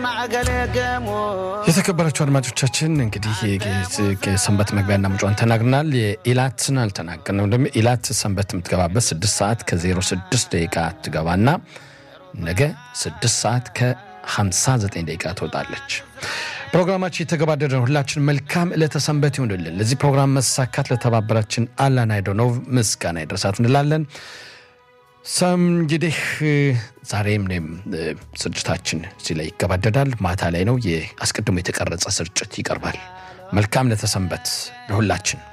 የተከበራችሁ አድማጮቻችን እንግዲህ ሰንበት መግቢያና መጫን ተናግረናል። የኢላትን አልተናገርንም። ደግሞ ኢላት ሰንበት የምትገባበት ስድስት ሰዓት ከዜሮ ስድስት ደቂቃ ትገባና ነገ ስድስት ሰዓት ከ59 ደቂቃ ትወጣለች። ፕሮግራማችን የተገባደደ ነው። ሁላችን መልካም ዕለተ ሰንበት ይሆንልን። ለዚህ ፕሮግራም መሳካት ለተባበራችን አላን አይዶኖቭ ምስጋና ይድረሳት እንላለን። ሰም እንግዲህ ዛሬም እኔም ስርጭታችን እዚህ ላይ ይገባደዳል። ማታ ላይ ነው። አስቀድሞ የተቀረጸ ስርጭት ይቀርባል። መልካም ለተሰንበት ለሁላችን